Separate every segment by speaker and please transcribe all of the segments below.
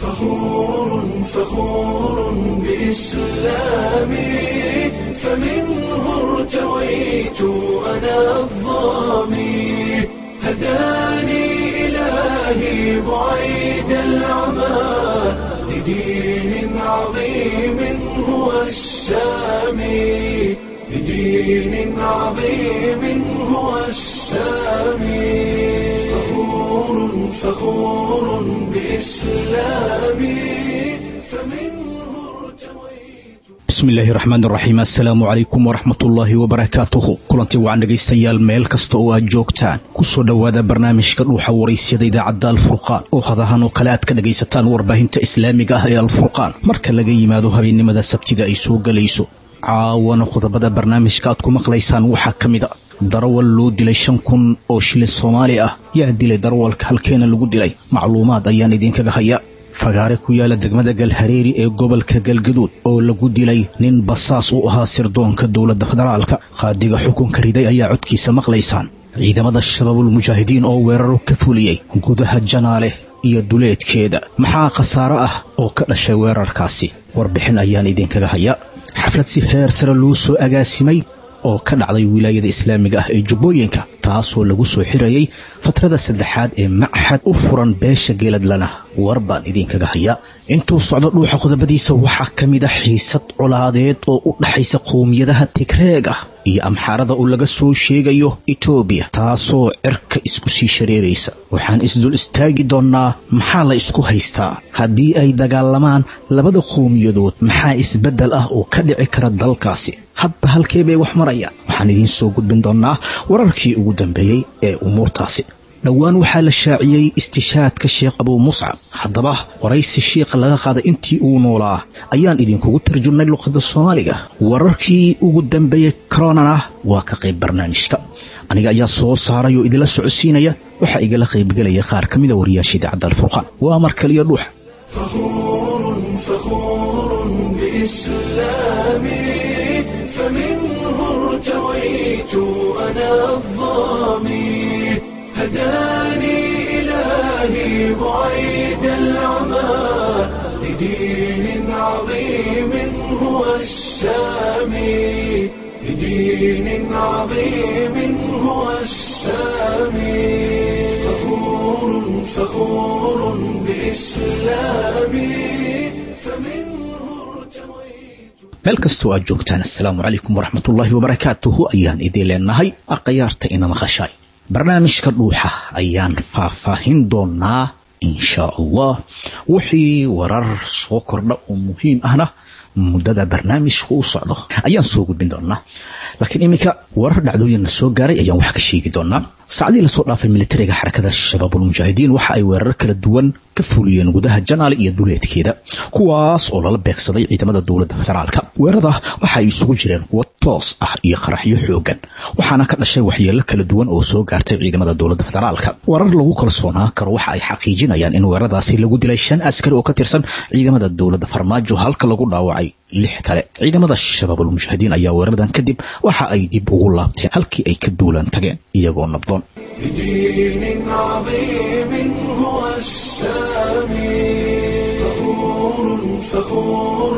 Speaker 1: فخور فخور بإسلامي فمنه ارتويت أنا الظامي هداني إلهي بعيد العمى لدين عظيم هو السامي لدين عظيم هو السامي فخور فخور بإسلامي فمنه ارتويت
Speaker 2: bismi illaahi raxmaan raxiim assalaamu calaykum waraxmatullaahi wabarakaatuhu kulantii wacan dhegaystayaal meel kasta oo aad joogtaan kusoo dhowaada barnaamijka dhuuxa waraysyada idaacadda alfurqaan oo hadahan oo kale aad ka dhagaysataan warbaahinta islaamiga ah ee alfurqaan marka laga yimaado habeennimada sabtida ay soo gelayso caawana qodobada barnaamijka aad ku maqlaysaan waxaa ka mid a darawal loo dilay shan kun oo shilin soomaali ah yaa dilay darawalka halkeena lagu dilay macluumaad ayaan idinkaga haya fagaare ku yaala degmada galhareeri ee gobolka galgaduud oo lagu dilay nin basaas u ahaa sirdoonka dowladda federaalka qaadiga xukunka riday ayaa codkiisa maqlaysaan ciidamada shabaabul mujaahidiin oo weeraro ka fuliyey gudaha janaale iyo duleedkeeda maxaa khasaaro ah oo ka dhashay weerarkaasi warbixin ayaan idinkaga haya xaflad si heer sare loo soo agaasimay oo ka dhacday wilaayada islaamiga ah ee jubbooyinka taasoo lagu soo xirayay fatrada saddexaad ee maxad u furan beesha geeladlana war baan idinkaga hayaa intuu socdo dhuuxa qodobadiisa waxaa ka mid a xiisad colaadeed oo u dhaxaysa qowmiyadaha tigreeg ah iyo amxaarada oo laga soo sheegayo etoobiya taasoo cirka isku sii shareeraysa waxaan isdul istaagi doonnaa maxaa la isku haystaa haddii ay dagaalamaan labada qowmiyadood maxaa isbeddel ah oo ka dhici kara dalkaasi hadba halkee bay wax marayaan waxaan idiin soo gudbin doonnaa wararkii ugu dambeeyey ee umuurtaasi dhowaan waxaa la shaaciyey istishaadka sheekh abuu muscab haddaba waraysi shiikha laga qaaday intii uu noolaa ayaan idinkugu tarjumnay luqadda soomaaliga wararkii ugu dambeeyey koronana waa ka qayb barnaamijka aniga ayaa soo saaray oo idinla socodsiinaya waxaa igala qaybgelaya qaar ka mida wariyaasha idaacadda alfurqaan waa mar kaliya dhuuxa
Speaker 1: فخور فخور بإسلامي فمنه ارتويت أنا الظامي هداني إلهي بعيد العمى لدين عظيم هو السامي لدين عظيم هو السامي فخور فخور بإسلامي فمنه ارتويت
Speaker 2: meel kastoo aad joogtaan assalaamu calaykum waraxmatullaahi wabarakaatuhu ayaan idiin leenahay akhyaarta ina maqashaay barnaamijka dhuuxa ayaan faahfaahin doonaa inshaa allah wixii warar soo kordha oo muhiim ahna muddada barnaamijka u socdo ayaan soo gudbin doonaa laakiin iminka warar dhacdooyinna soo gaaray ayaan wax ka sheegi doonaa saacdii lasoo dhaafay militariga xarakada shabaabulmujaahidiin waxa ay weerar kala duwan ka fuliyeen gudaha janaale iyo duleedkeeda kuwaas oo lala beegsaday ciidamada dowladda federaalka weerarada waxa ay isugu jireen kuwo toos ah iyo qaraxyo xoogan waxaana ka dhashay waxyeelo kala duwan oo soo gaartay ciidamada dowladda federaalka warar lagu kalsoonaan karo waxa ay xaqiijinayaan in weeraradaasi lagu dilay shan askari oo ka tirsan ciidamada dowladda farmaajo halka lagu dhaawacay lix kale ciidamada shabaabulmujaahidiin ayaa weeraradan kadib waxa ay dib ugu laabteen halkii ay ka duulaan tageen iyagoo nabdoon
Speaker 1: لدين عظيم هو السامي فخور فخور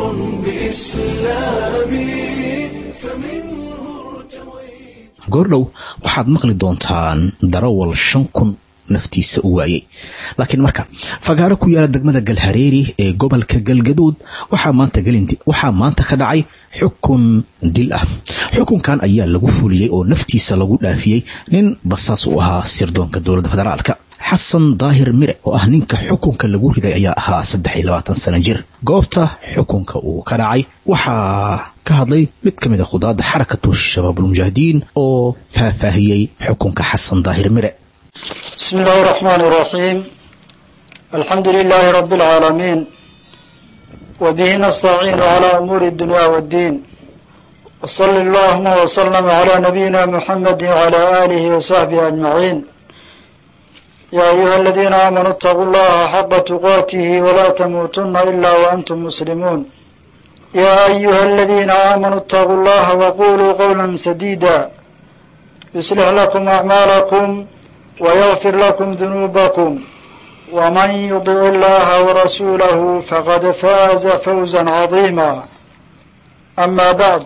Speaker 1: بإسلامي فمنه ارتويت
Speaker 2: goordhow waxaad maqli doontaan darawal shan kun naftiisa u waayey laakiin marka fagaaro ku yaala degmada galhareeri ee gobolka galgaduud waxaa maanta gelindi waxaa maanta ka dhacay xukun dil ah xukunkan ayaa lagu fuliyey oo naftiisa lagu dhaafiyey nin basaas u ahaa sirdoonka dowladda federaalka xasan daahir mire oo ah ninka xukunka lagu riday ayaa ahaa saddex iyo labaatan sano jir goobta xukunka uu ka dhacay waxaa ka hadlay mid ka mid a khudaadda xarakatu shabaabulmujaahidiin oo faahfaahiyey xukunka xasan daahir mire
Speaker 3: بسم الله الرحمن الرحيم الحمد لله رب العالمين وبه نستعين على أمور الدنيا والدين وصلى اللهم وسلم على نبينا محمد وعلى آله وصحبه أجمعين يا أيها الذين آمنوا اتقوا الله حق تقاته ولا تموتن إلا وأنتم مسلمون يا أيها الذين آمنوا اتقوا الله وقولوا قولا سديدا يصلح لكم أعمالكم ويغفر لكم ذنوبكم ومن يطع الله ورسوله فقد فاز فوزا عظيما أما بعد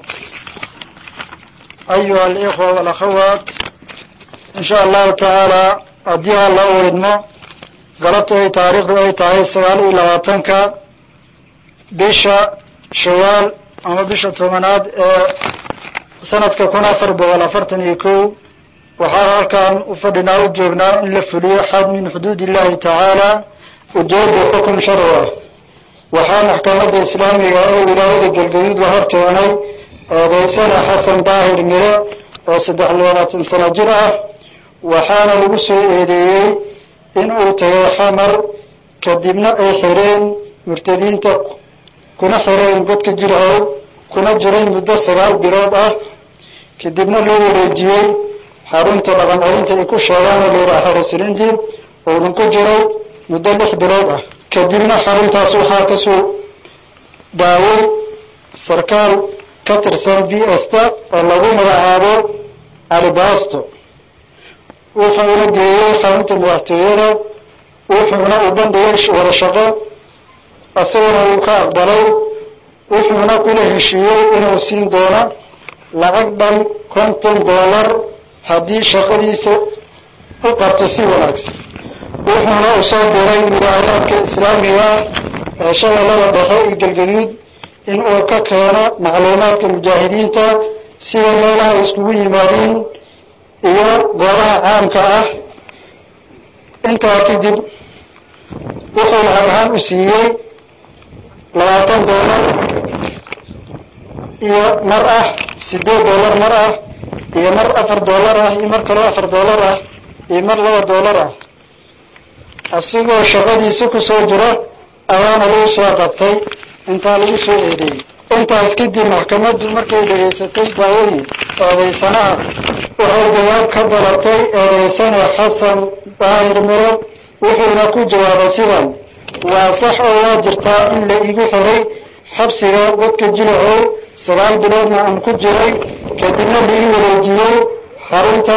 Speaker 3: أيها الإخوة والأخوات إن شاء الله تعالى أديها الله ودمو قلبت أي تاريخ أي تاريخ سوال إلى وطنك بيشا شوال أما بيشا تومناد سنة كون أفر بغل أفرتن يكو waxaa halkan u fadhinaa u joognaa in la fuliyo xad min xuduud illahi tacaala ujeeda xukum sharci ah waxaa maxkamadda islaamiga ee wilaayada galgaduud la hor keenay eedaysana xasan daahir mire oo saddex labaatan sano jir ah waxaana lagu soo eedeeyey in uu tagay xamar kadibna ay xireen murtadiinta kuna xireen godka jirhow kuna jiray muddo sagaal bilood ah kadibna loo wareejiyey xarunta dhaqan celinta ay ku sheegaan oo layidhaha xarasilindi uunan ku jiray muddo lix bilood ah kadibna xaruntaas waxaa kasoo daaway sarkaal ka tirsan b sta oo lagu magacaabo alibaasto wuxuuna geeyey xarunta madaxtooyada wuxuuna u bandhigay wada shaqo isaguna uu ka aqbalay wuxuuna kula heshiiyey inuu siin doono lacag dhan konton dollar haddii shaqadiisa u qabto si wanaagsan wuxuuna u soo diray wilaayaadka islaamiga ee shabeellada dhexe iyo galgaduud in uu ka keeno macluumaadka mujaahidiinta sida meelaha ay iskugu yimaadiin iyo goobaha caamka ah intaa kadib wuxuu lacag ahaan u siiyey labaatan dollar iyo mar ah sideed dollar mar ah iyo mar afar dollar ah iyo mar kaloo afar dollar ah iyo mar laba dollar ah asigoo shaqadiisa ku soo jiro ayaana lagu soo qabtay intaa lagu soo eedeeyey intaas kadib maxkamaddu markay dhegaysatay daawadii eedaysanaha waxay jawaab ka dalabtay eedaysane xasan daahir miro wuxuuna ku jawaabay sidan waa sax oo waa jirtaa in la igu xiray xabsiga godka jilacow sagaal biloodna aan ku jiray kadibna la ii wareejiyey xarunta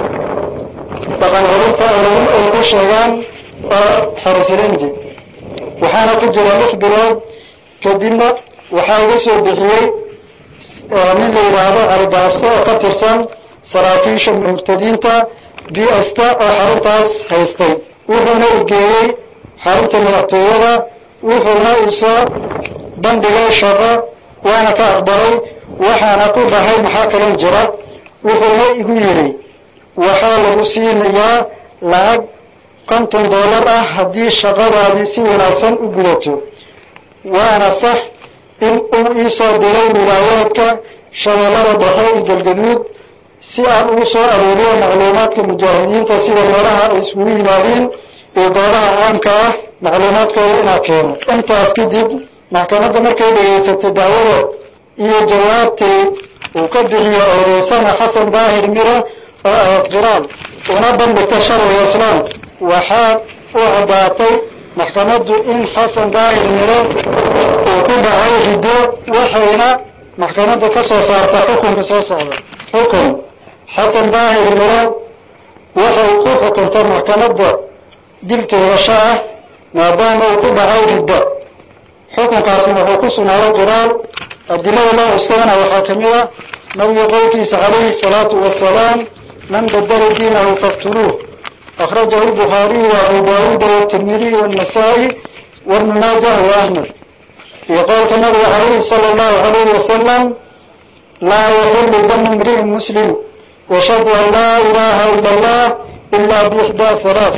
Speaker 3: dhaqan celinta ay ku sheegaan oo xarasilindi waxaana ku jira lix bilood kadibna waxaa iga soo bixiyey nin la yidhaahdo calibaasto oo ka tirsan saraakiisha murtadiinta bsta oo xaruntaas haystay wuxuuna igeeyey xarunta madaxtooyada wuxuuna isoo bandhigay shaqo waana ka aqbalay waxaana ku dhahay maxaa kalon jira wuxuuna igu yidhi waxaa lagu siinayaa lacag konton dollar ah haddii shaqadaadii si wanaagsan u gudato waana sax in uu ii soo diray wilaayaadka shabeellada dhexe iyo galgaduud si aan ugu soo arooriyo macluumaadka mujaahidiinta sida meelaha ay iskugu yimaadiin iyo goobaha caamka ah macluumaadkooda inaa keeno intaas kadib maxkamadda markay dhegaysatay dacwada iyo jawaabtii uu ka bixiyo eedaysana xasan daahir miro oo ahayd qiraal una bandhigta sharciga islaam waxaa u caddaatay maxkamaddu in xasan daahir miro uu ku dhacay riddo waxayna maxkamadda ka soo saarta xukunka soo socda xukun xasan daahir miro waxay ku xukuntay maxkamadda dil toogasho ah maadaama uu ku dhacay riddo xukunkaasna wuxuu ku sugnaaday qiraal adilada loo cuskadana waxaa ka mid a nabiga qowlkiisa calayhi salaatu wasalaam man badala diinahu faktuluuh akhrajahu lbukhaariyu wa abu daawuuda watirmidiy wannasaa'i wabnu maajah wa ahmed iyo qowlka nabiga calayhi sala allahu alayhi wasalam laa yaxilu damu imri'in muslim yashhadu an laa ilaha ila allah ila biixdaa halaath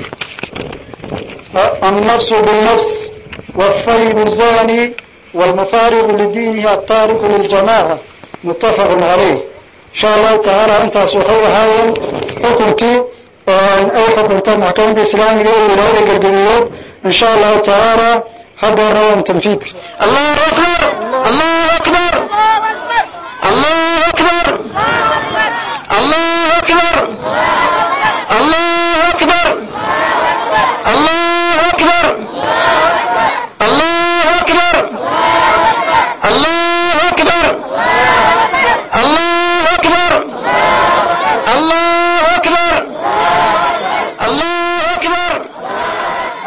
Speaker 3: annafsu binnafs والثيب الزاني والمفارق لدينه التارك للجماعة متفق عليه إن شاء الله تعالى أنت سوحوا هاي حكمك أي حكم تم محكمة الإسلامية ولاية القرقميات إن شاء الله تعالى هذا روان تنفيذك
Speaker 4: الله أكبر الله أكبر الله أكبر الله أكبر الله أكبر الله أكبر الله أكبر الله أكبر الله أكبر الله أكبر الله أكبر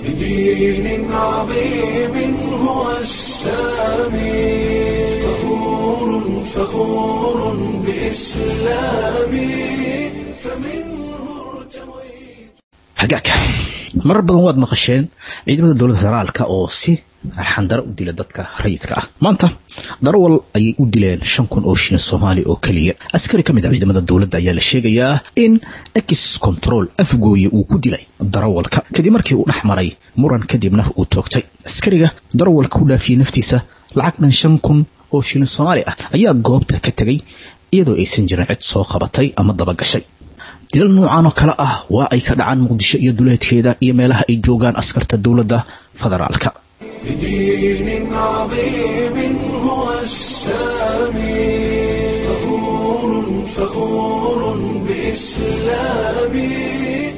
Speaker 1: بدين عظيم هو السامي فخور فخور بإسلامي فمنه ارتويت
Speaker 2: hagaag marar badan waad maqasheen ciidamada dowladda federaalka oo si arxandaro u dila dadka rayidka ah maanta darawal ayay u dileen shan kun oo shilin soomaali oo keliya askari ka mid a ciidamada dowladda ayaa la sheegayaa in ex control afgooye uu ku dilay darawalka kadib markii uu dhex maray muran kadibna uu toogtay askariga darawalka u dhaafiyey naftiisa lacag dhan shan kun oo shilin soomaali ah ayaa goobta ka tegay iyadoo aysan jirin cid soo qabatay ama dabagashay dilal noocan oo kale ah waa ay ka dhacaan muqdisho iyo duleedkeeda iyo meelaha ay joogaan askarta dowladda federaalka
Speaker 1: بدين عظيم هو السامي فخور فخور بإسلامي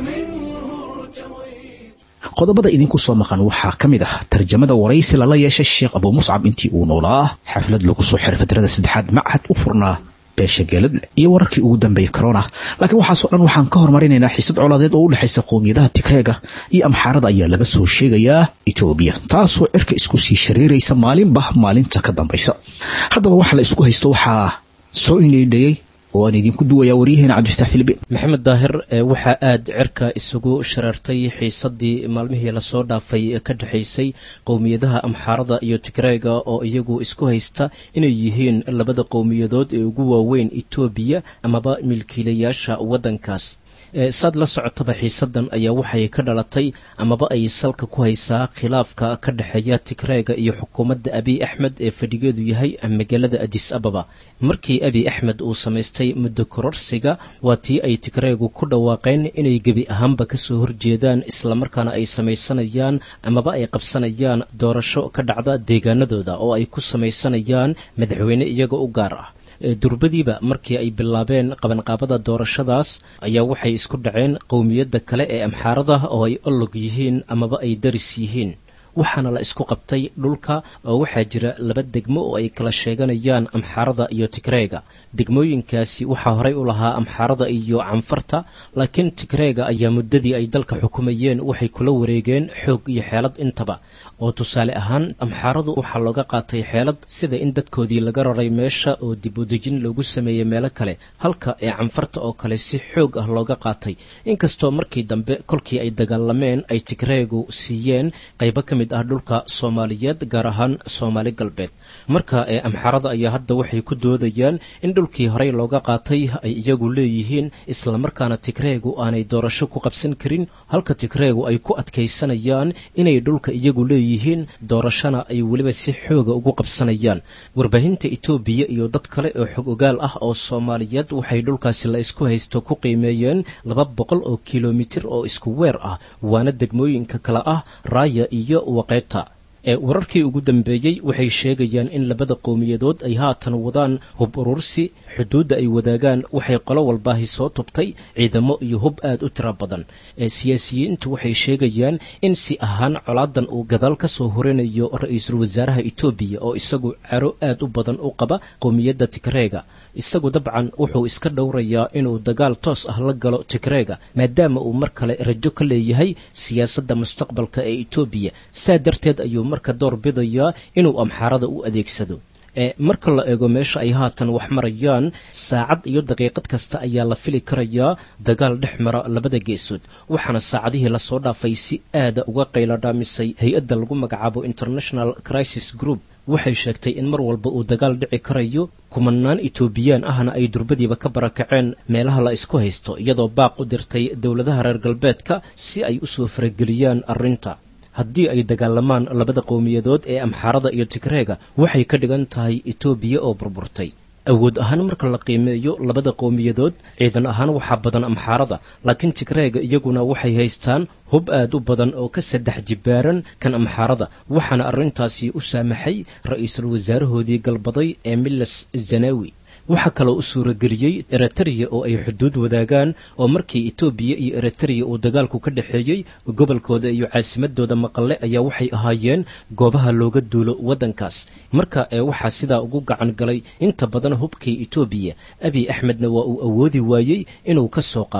Speaker 1: فمنه ارتويت
Speaker 2: qodobada idinku soo maqan waxaa ka mid ah tarjamada waraysi lala yeeshay sheekh abuu muscab intii uu noolaa xaflad lagu soo xiray fadrada saddexaad machad u furnaa beesha geeladle iyo wararkii ugu dambeeyey corona laakiin waxaasoo dhan waxaan ka hormarinaynaa xiisad colaadeed oo u dhexaysa qowmiyadaha tigreega iyo amxaarada ayaa laga soo sheegayaa etoobiya taasoo cirka isku sii shareeraysa maalinba maalinta ka dambaysa haddaba waxa la isku haysto waxaa soo indheydhayey oo aan idinku duwayaa waryaheena cabdifataax filibiin
Speaker 5: maxamed daahir ee waxaa aada cirka isugu shareertay xiisadii maalmihii lasoo dhaafay ee ka dhexaysay qowmiyadaha amxaarada iyo tigreega oo iyagu isku haysta inay yihiin labada qowmiyadood ee ugu waaweyn etoobiya amaba milkiilayaasha waddankaas saad la socotaba xiisadan ayaa waxay ka dhalatay amaba ay salka ku haysaa khilaafka ka dhexeeya tigreega iyo xukuumadda abiy axmed ee fadhigeedu yahay magaalada adis ababa markii abiy axmed uu samaystay muddo kororsiga waa tii ay tigreegu ku dhawaaqeen inay gebi ahaanba kasoo horjeedaan islamarkaana ay samaysanayaan amaba ay qabsanayaan doorasho ka dhacda deegaanadooda oo ay ku samaysanayaan madaxweyne iyaga u gaar ah durbadiiba markii ay bilaabeen qabanqaabada doorashadaas ayaa waxay isku dhaceen qowmiyadda kale ee amxaarada oo ay olog yihiin amaba ay daris yihiin waxaana la isku qabtay dhulka oo waxaa jira laba degmo oo ay kala sheeganayaan amxaarada iyo tigreega degmooyinkaasi waxaa horey u lahaa amxaarada iyo canfarta laakiin tigreega ayaa muddadii ay dalka xukumayeen waxay kula wareegeen xoog iyo xeelad intaba oo tusaale ahaan amxaaradu waxaa looga qaatay xeelad sida in dadkoodii laga raray meesha oo dib udejin loogu sameeyey meelo kale halka ee canfarta oo kale si xoog ah looga qaatay inkastoo markii dambe kolkii ay dagaalameen ay tigreegu siiyeen qaybo ka mid ah dhulka soomaaliyeed gaar ahaan soomaali galbeed marka ee amxaarada ayaa hadda waxay ku doodayaan in dhulkii horey looga qaatay ay iyagu leeyihiin islamarkaana tigreegu aanay doorasho ku qabsan karin halka tigreegu ay ku adkaysanayaan inay dhulka iyagu leeyihiin doorashona ay weliba si xooga ugu qabsanayaan warbaahinta etoobiya iyo dad kale oo xog ogaal ah oo soomaaliyeed waxay dhulkaasi la isku haysto ku qiimeeyeen laba boqol oo kilomitir oo isku weer ah waana degmooyinka kale ah raaya iyo waqeeta ee wararkii ugu dambeeyey waxay sheegayaan in labada qowmiyadood ay haatan wadaan hub urursi xuduudda ay wadaagaan waxay qolo walbaahi soo tubtay ciidamo iyo hub aad u tiro badan ee siyaasiyiintu waxay sheegayaan in si ahaan colaadan uu gadaal ka soo horinayo ra-iisul wasaaraha etoobiya oo isagu caro aad u badan u qaba qowmiyadda tigreega isagu dabcan wuxuu iska dhowrayaa inuu dagaal toos ah la galo tigreega maadaama uu mar kale rajo ka leeyahay siyaasadda mustaqbalka ee etoobiya saa darteed ayuu marka door bidayaa inuu amxaarada u adeegsado ee marka la eego meesha ay haatan wax marayaan saacad iyo daqiiqad kasta ayaa la fili karayaa dagaal dhex mara labada geesood waxaana saacadihii lasoo dhaafay si aada uga qayladhaamisay hay-adda lagu magacaabo international crisis group waxay sheegtay in mar walba uu dagaal dhici karayo kumanaan etoobiyaan ahna ay durbadiiba ka barakaceen meelaha la isku haysto iyadoo baaq u dirtay dowladaha reer galbeedka si ay usoo farageliyaan arrinta haddii ay dagaalamaan labada qowmiyadood ee amxaarada iyo tigreega waxay ka dhigan tahay etoobiya oo burburtay awood ahaan marka la qiimeeyo labada qowmiyadood ciidan ahaan waxaa badan amxaarada laakiin tigreega iyaguna waxay haystaan hub aad u badan oo ka saddex jibbaaran kan amxaarada waxaana arrintaasi u saamaxay ra-iisul wasaarahoodii galbaday ee miles zanawi waxaa kaloo u suurageliyey eritreya oo ay xuduud wadaagaan oo markii etoobiya iyo eritreya uu dagaalku ka dhexeeyey gobolkooda iyo caasimadooda maqale ayaa waxay ahaayeen goobaha looga duulo waddankaas marka ee waxaa sidaa ugu gacan galay inta badan hubkii etoobiya abiy axmedna waa uu awoodi waayey inuu ka soo qaado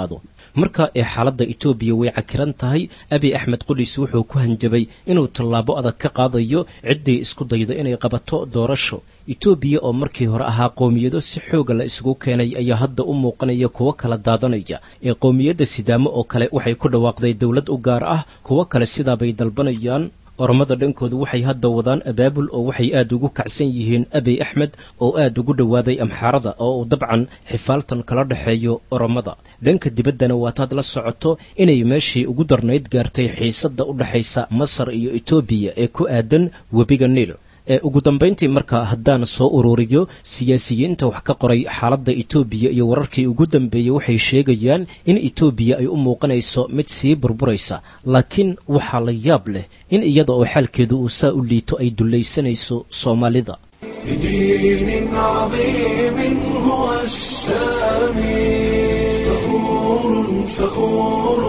Speaker 5: marka ee xaaladda etoobiya way cakiran tahay abiy axmed qudhiis wuxuu ku hanjabay inuu tallaabo adag ka qaadayo ciddii isku dayda inay qabato doorasho etoobiya oo markii hore ahaa qowmiyado si xooga la isugu keenay ayaa hadda u muuqanaya kuwo kala daadanaya ee qowmiyadda sidaamo oo kale waxay ku dhawaaqday dowlad u gaar ah kuwo kale sidaabay dalbanayaan oromada dhankoodu waxay hadda wadaan abaabul oo waxay aad ugu kacsan yihiin abiy axmed oo aad ugu dhowaaday amxaarada oo uu dabcan xifaaltan kala dhexeeyo oromada dhanka dibaddana waataad la socoto inay meeshii ugu darnayd gaartay xiisadda u dhexaysa masar iyo etoobiya ee ku aadan webiga niil ee ugu dambayntii marka haddaan soo ururiyo siyaasiyiinta wax ka qoray xaaladda etoobiya iyo wararkii ugu dambeeyey waxay sheegayaan in etoobiya ay u muuqanayso mid sii burburaysa laakiin waxaa la yaab leh in iyada oo xaalkeedu uu saa u liito ay dullaysanayso soomaalida
Speaker 1: بدين عظيم هو السامي فخور فخور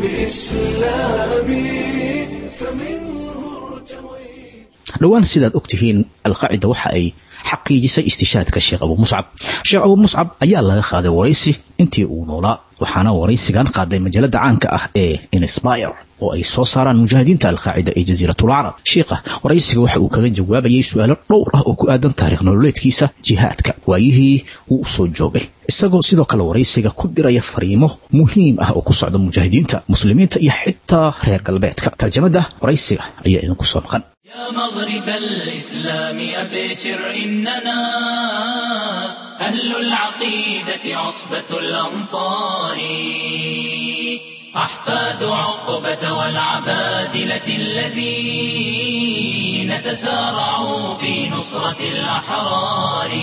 Speaker 1: بإسلامي فمنه ارتويت
Speaker 2: dhowaan sidaad og tihiin alqaacida waxa ay xaqiijisay istishaadka sheekh abu muscab sheekh abu muscab ayaa laga qaaday waraysi intii uu noolaa waxaana waraysigan qaaday majalada caanka ah ee inspire oo ay soo saaraan mujaahidiinta alqaacida ee jasiiratul carab sheikha waraysiga waxa uu kaga jawaabayay su-aalo dhowr ah oo ku aadan taariikh nololeedkiisa jihaadka waayihii uu usoo joogay isagoo sidoo kale waraysiga ku diraya fariimo muhiim ah oo ku socda mujaahidiinta muslimiinta iyo xitaa reer galbeedka tarjamada waraysiga ayaa idinku soo maqan
Speaker 6: يا مغرب الإسلام أبشر إننا أهل العقيدة عصبة الأنصار أحفاد عقبة والعبادلة الذين تسارعوا في نصرة الأحرار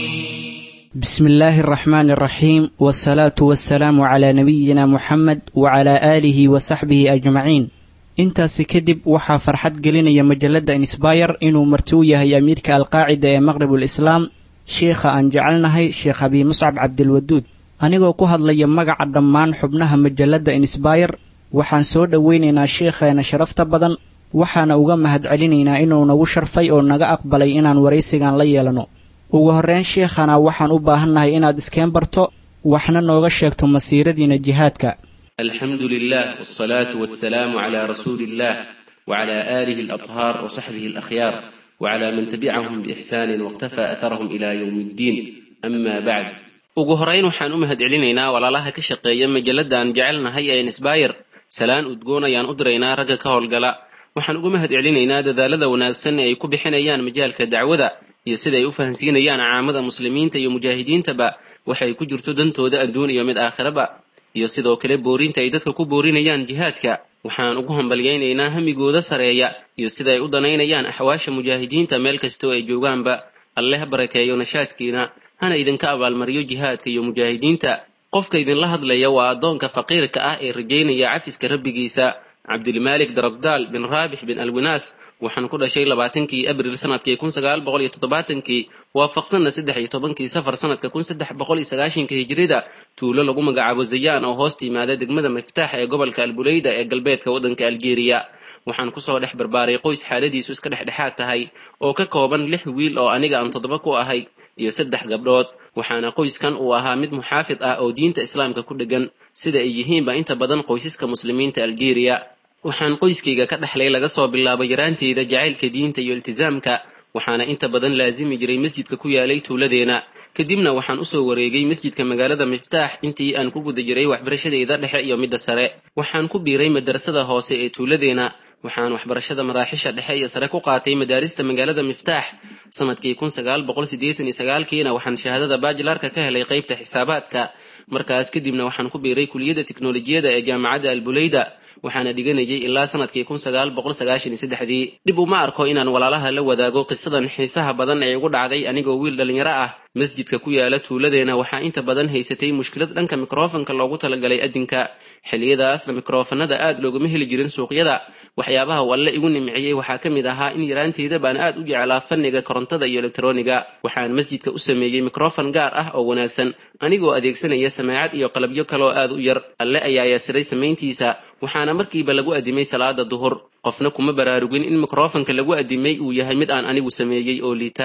Speaker 7: بسم الله الرحمن الرحيم والصلاة والسلام على نبينا محمد وعلى آله وصحبه أجمعين intaasi kadib waxaa farxad gelinaya majalada insbayr inuu marti u yahay amiirka alqaacida ee maqribul islaam sheikha aan jecelnahay sheekh abi muscab cabdilwaduud anigoo ku hadlaya magaca dhammaan xubnaha majalada insbayr waxaan soo dhoweynaynaa sheikheena sharafta badan waxaana uga mahadcelinaynaa inuu nagu sharfay oo naga aqbalay inaan waraysigan la yeelano ugu horreyn sheikhana waxaan u baahannahay inaad iskeen barto waxna nooga sheegto masiiradiina jihaadka
Speaker 8: الحمد لله والصلاة والسلام على رسول الله وعلى آله الأطهار وصحبه الأخيار وعلى من تبعهم بإحسان واقتفى أثرهم إلى يوم الدين أما بعد ugu horeyn waxaan u mahadcelinaynaa walaalaha ka shaqeeya majalada aan jecelnahay ee insbayr salaan udgoon ayaan u diraynaa ragga ka howlgala waxaan ugu mahadcelinaynaa dadaalada wanaagsan ee ay ku bixinayaan majaalka dacwada iyo sida ay u fahansiinayaan caamada muslimiinta iyo mujaahidiintaba waxay ku jirto dantooda adduun iyo mid aakhiraba iyo sidoo kale boorinta ay dadka ku boorinayaan jihaadka waxaan ugu hambalyaynaynaa hamigooda sareeya iyo sida ay u danaynayaan axwaasha mujaahidiinta meel kastoo ay joogaanba alleh barakeeyo nashaadkiina hana idinka abaalmariyo jihaadka iyo mujaahidiinta qofka idinla hadlaya waa addoonka faqiirka ah ee rajaynaya cafiska rabbigiisa cabdilmaalik darabdaal bin raabix bin alwinaas waxaan ku dhashay labaatankii abril sanadkii kun sagaal boqol iyo toddobaatankii waafaqsanna saddex iyo tobankii safar sanadka kun saddex boqol iyo sagaashanka hijrida tuulo lagu magacaabo zayaan oo hoos timaada degmada miftaax ee gobolka albuleyda ee galbeedka waddanka algeeriya waxaan kusoo dhex barbaaray qoys xaaladiisu iska dhexdhexaad tahay oo ka kooban lix wiil oo aniga aan toddoba ku ahay iyo saddex gabdhood waxaana qoyskan uu ahaa mid muxaafid ah oo diinta islaamka ku dheggan sida ay yihiinba inta badan qoysaska muslimiinta algeeriya waxaan qoyskayga ka dhexlay laga soo bilaabo yaraanteeda jacaylka diinta iyo iltisaamka waxaana inta badan laasimi jiray masjidka ku yaalay tuuladeena kadibna waxaan usoo wareegay masjidka magaalada miftaax intii aan ku guda jiray waxbarashadeyda dhexe iyo midda sare waxaan ku biiray madarasada hoose ee tuuladeena waxaan waxbarashada maraaxisha dhexe iyo sare ku qaatay madaarista magaalada miftaax sanadkii kun sagaal boqol siddeetan iyo sagaalkiina waxaan shahaadada bajilarka ka helay qaybta xisaabaadka markaas kadibna waxaan ku biiray kuliyadda tiknolojiyada ee jaamacadda albuleyda waxaana dhiganayay ilaa sanadkii kun sagaal boqol sagaashan iyo saddexdii dhib uma arko inaan walaalaha la wadaago qisadan xiisaha badan ee igu dhacday anigoo wiil dhallinyaro ah masjidka ku yaala tuuladeena waxaa inta badan haysatay mushkilad dhanka mikrofonka loogu talagalay adinka xilliyadaasna mikrofanada aad loogama heli jirin suuqyada waxyaabaha uu alle igu nimciyey waxaa ka mid ahaa in yaraanteeda baan aad u jeclaa fanniga korontada iyo elektroniga waxaan masjidka u sameeyey mikrofon gaar ah oo wanaagsan anigoo adeegsanaya samaacad iyo qalabyo kaloo aad u yar alle ayaa yasiray samayntiisa waxaana markiiba lagu addimay salaada duhur qofna kuma baraarugin in mikrofonka lagu addimay uu yahay mid aan anigu sameeyey oo liita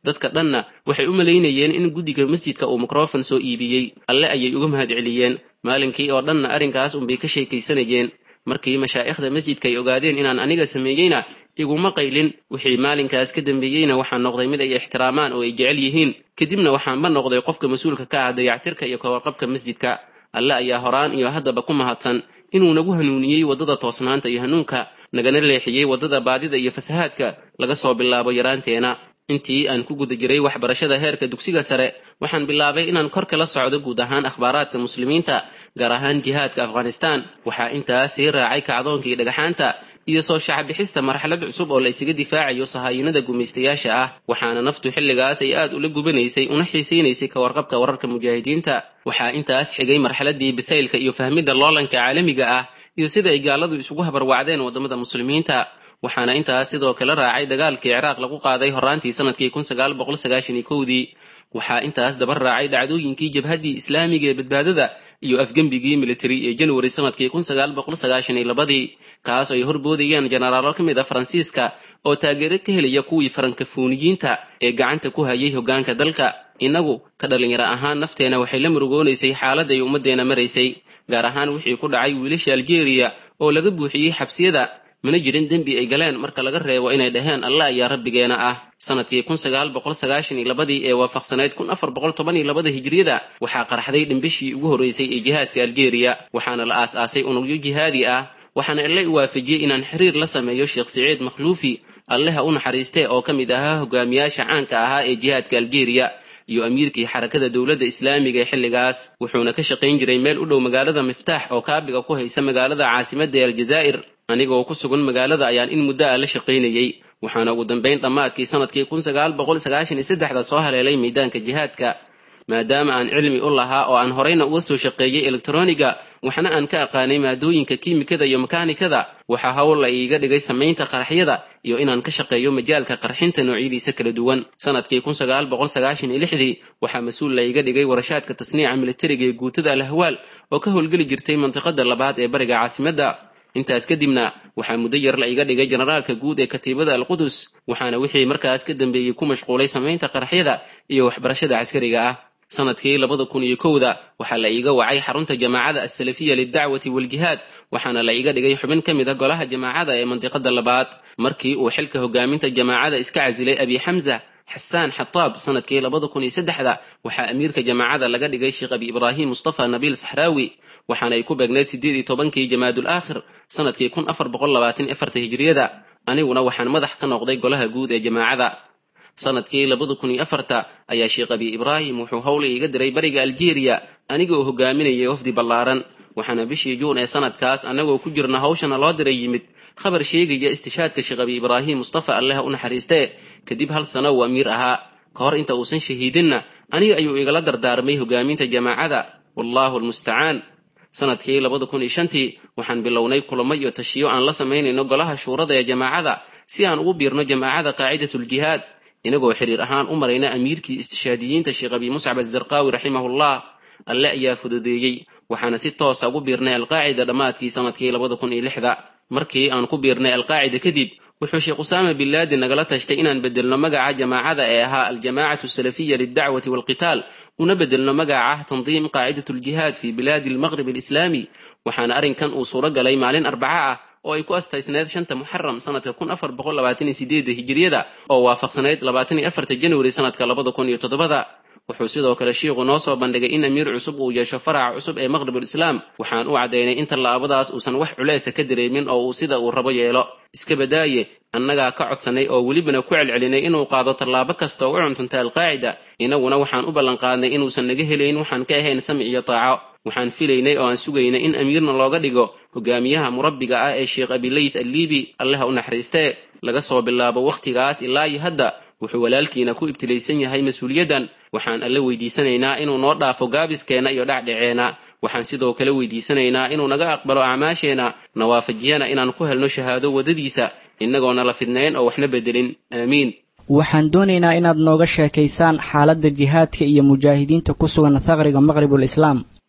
Speaker 8: dadka dhanna waxay u malaynayeen in guddiga masjidka uu mikrofon soo iibiyey alle ayay uga mahad celiyeen maalinkii oo dhanna arrinkaas unbay ka sheekaysanayeen markii mashaa'ikhda masjidka ay ogaadeen inaan aniga sameeyeyna iguma qaylin wixii maalinkaas ka dambeeyeyna waxaan noqday mid ay ixtiraamaan oo ay jecel yihiin kadibna waxaanba noqday qofka mas-uulka ka ah dayactirka iyo kawarqabka masjidka alle ayaa horaan iyo haddaba ku mahadsan inuu nagu hanuuniyey waddada toosnaanta iyo hanuunka nagana leexiyey waddada baadida iyo fasahaadka laga soo bilaabo yaraanteena intii aan ku guda jiray waxbarashada heerka dugsiga sare waxaan bilaabay inaan kor kala socdo guud ahaan akhbaaraadka muslimiinta gaar ahaan jihaadka afghanistan waxaa intaas sii raacay kacdoonkii dhagaxaanta iyo soo shacbixista marxalad cusub oo la isaga difaacayo sahaayinada gumaystayaasha ah waxaana naftu xilligaas ay aad ula gubanaysay una xiisaynaysay ka warqabka wararka mujaahidiinta waxaa intaas xigay marxaladii bisaylka iyo fahmidda loolanka caalamiga ah iyo sida ay gaaladu isugu habarwacdeen waddamada muslimiinta waxaana intaas sidoo kale raacay dagaalkii ciraaq lagu qaaday horaantii sanadkii kun sagaal boqol sagaashan iyo kowdii waxaa intaas daba raacay dhacdooyinkii jabhaddii islaamiga ee badbaadada iyo afgembigii military ee january sanadkii kun sagaal boqol sagaashan iyo labadii kaas ay horboodayeen jenaraalo ka mid a faransiiska oo taageero ka helaya kuwii farankafuuniyiinta ee gacanta ku hayay hoggaanka dalka innagu ka dhallinyaro ahaan nafteena waxay la murugoonaysay xaaladda ay ummaddeena maraysay gaar ahaan wixii ku dhacay wiilasha algeria oo laga buuxiyey xabsiyada mana jirin dembi ay galeen marka laga reebo inay dhaheen allah ayaa rabbigeena ah sanadkii kun sagaal boqol sagaashan iyo labadii ee waafaqsanayd kun afar boqol toban iyo labada hijriyada waxaa qarxday dhimbishii ugu horreysay ee jihaadka algeria waxaana la aas-aasay unugyo jihaadi ah waxaana alle u waafajiyey inaan xiriir la sameeyo sheekh siciid makhluufi alleha u naxariistee oo ka mid ahaa hogaamiyaasha caanka ahaa ee jihaadka algeria iyo amiirkii xarakada dowladda islaamiga ee xilligaas wuxuuna ka shaqayn jiray meel u dhow magaalada miftaax oo kaabiga ku haysa magaalada caasimadda ee aljazaa'ir anigoo ku sugan magaalada ayaan in muddo ah la shaqaynayey waxaana ugu dambayn dhammaadkii sanadkii kun sagaal boqol sagaashan iyo saddexda soo haleelay miidaanka jihaadka maadaama aan cilmi u lahaa oo aan horeyna uga soo shaqeeyey elektroniga waxna aan ka aqaanay maadooyinka kiimikada iyo makaanikada waxaa hawl la iiga dhigay samaynta qaraxyada iyo inaan ka shaqeeyo majaalka qarxinta noocyadiisa kala duwan sanadkii kun sagaal boqol sagaashan iyo lixdii waxaa mas-uul la iiga dhigay warashaadka tasniica militariga ee guutada alahwaal oo ka howlgeli jirtay mantiqada labaad ee bariga caasimadda intaas kadibna waxaa muddo yar la iga dhigay generaalka guud ee katiibada alqudus waxaana wixii markaas ka dambeeyey ku mashquulay samaynta qaraxyada iyo waxbarashada caskariga ah sanadkii labada kun iyo kowda waxaa la iiga wacay xarunta jamaacada asalafiya lidacwati waljihaad waxaana la iga dhigay xubin ka mid a golaha jamaacada ee mandiqada labaad markii uu xilka hogaaminta jamaacada iska casilay abi xamza xasaan xataab sanadkii labada kun iyo saddexda waxaa amiirka jamaacada laga dhigay sheekh abi ibraahim mustafa nabiil saxraawi waxaana ay ku beegneyd siddeed iyo tobankii jamaadul aakhir sanadkii kun afar boqol labaatan iyo afarta hijriyada aniguna waxaan madax ka noqday golaha guud ee jamaacada sanadkii labada kun iyo afarta ayaa sheekh abi ibraahim wuxuu howl iiga diray bariga algeria aniga oo hogaaminayay wafdi ballaaran waxaana bishii juun ee sanadkaas annagoo ku jirna hawshana loo diray yimid khabar sheegaya istishaadka sheekh abi ibraahim mustafa alleha u naxariistee kadib hal sano uu amiir ahaa ka hor inta uusan shahiidinna aniga ayuu igala dardaarmay hogaaminta jamaacada wallahu almustacaan sanadkii labada kun iyo shantii waxaan bilownay kulamo iyo tashiyo aan la samaynayno golaha shuurada ee jamaacada si aan ugu biirno jamaacada qaacidatuljihaad inagoo xiriir ahaan u marayna amiirkii istishaadiyiinta sheekh abi muscab azarqaawi raximahullah alle ayaa fududeeyey waxaana si toosa ugu biirnay alqaacida dhammaadkii sanadkii labada kun iyo lixda markii aan ku biirnay alqaacida kadib wuxuu sheekh usaama bin laadin nagala tashtay inaan bedelno magaca jamaacada ee ahaa aljamaacatu asalafiya lildacwati walqitaal una bedelno magaca tandiim qaacidatuljihaad fi bilaadi almaqrib alislaami waxaana arrinkan uu suuro galay maalin arbaca ah oo ay ku astaysneed shanta muxaram sanadka kun afar boqol labaatan iyo sideedda hijiriyada oo waafaqsanayd labaatan iyo afarta januari sanadka labada kun iyo toddobada wuxuu sidoo kale shiiku noo soo bandhigay in amiir cusub uu yeesho faraca cusub ee maqribul islaam waxaan u caddaynay in tallaabadaas uusan wax culaysa ka dareemin oo uu sida uu rabo yeelo iska badaaye annagaa ka codsanay oo welibana ku celcelinay inuu qaado tallaabo kasta oo u cuntunta alqaacida inaguna waxaan u ballanqaadnay inuusan naga helayn waxaan ka ahayn samic iyo taaco waxaan filaynay oo aan sugaynay in amiirna looga dhigo hogaamiyaha murabbiga ah ee sheekh abileyt alliibi alleha u naxariistee laga soo bilaabo wakhtigaas ilaa iyo hadda wuxuu walaalkiina ku ibtilaysan yahay mas-uuliyaddan waxaan alle weydiisanaynaa inuu noo dhaafo gaabiskeenna iyo dhacdhaceenna waxaan sidoo kale weydiisanaynaa inuu naga aqbalo acmaasheenna nawaafajiyana inaan ku helno shahaado waddadiisa innagoona la fidnayn oo waxna bedelin aamiin
Speaker 7: waxaan doonaynaa inaad nooga sheekaysaan xaaladda jihaadka iyo mujaahidiinta ku sugan thaqriga maqribul islaam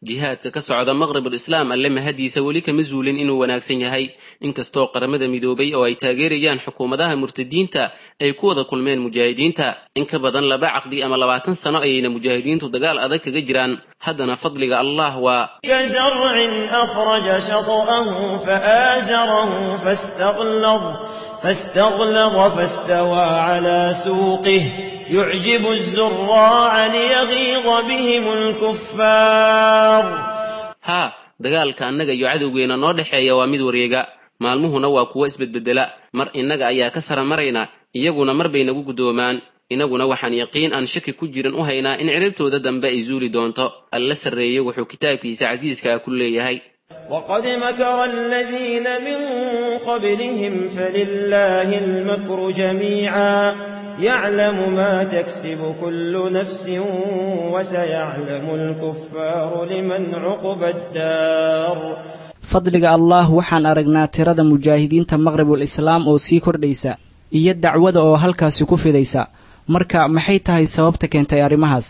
Speaker 8: jihaadka ka socda maqribul islaam alle mahadiisa weli kama zuulin inuu wanaagsan yahay inkastoo qaramada midoobay oo ay taageerayaan xukuumadaha murtadiinta ay ku wada kulmeen mujaahidiinta in ka badan laba caqdi ama labaatan sano ayayna mujaahidiintu dagaal adag kaga jiraan haddana fadliga allah waa
Speaker 9: كزرع أخرج شطأه فآزره فاستغلظ فاستغلظ فاستوى على سوقه يعجب الزراع ليغيظ بهم الكفار
Speaker 8: haa dagaalka annaga iyo cadowgeena noo dhexeeya waa mid wareega maalmuhuna waa kuwo isbedbedela mar innaga ayaa ka sara marayna iyaguna mar bay nagu guddoomaan inaguna waxaan yaqiin aan shaki ku jirin u haynaa in ciribtooda dambe ay zuuli doonto alla sarreeye wuxuu kitaabkiisa casiiska ku leeyahay
Speaker 9: وقد مكر الذين من قبلهم فلله المكر جميعا يعلم ما تكسب كل نفس وسيعلم الكفار لمن عقب الدار
Speaker 7: fadliga allah waxaan aragnaa tirada mujaahidiinta maqribul islaam oo sii kordhaysa iyo dacwada oo halkaasi ku fidaysa marka maxay tahay sababta keentay arrimahaas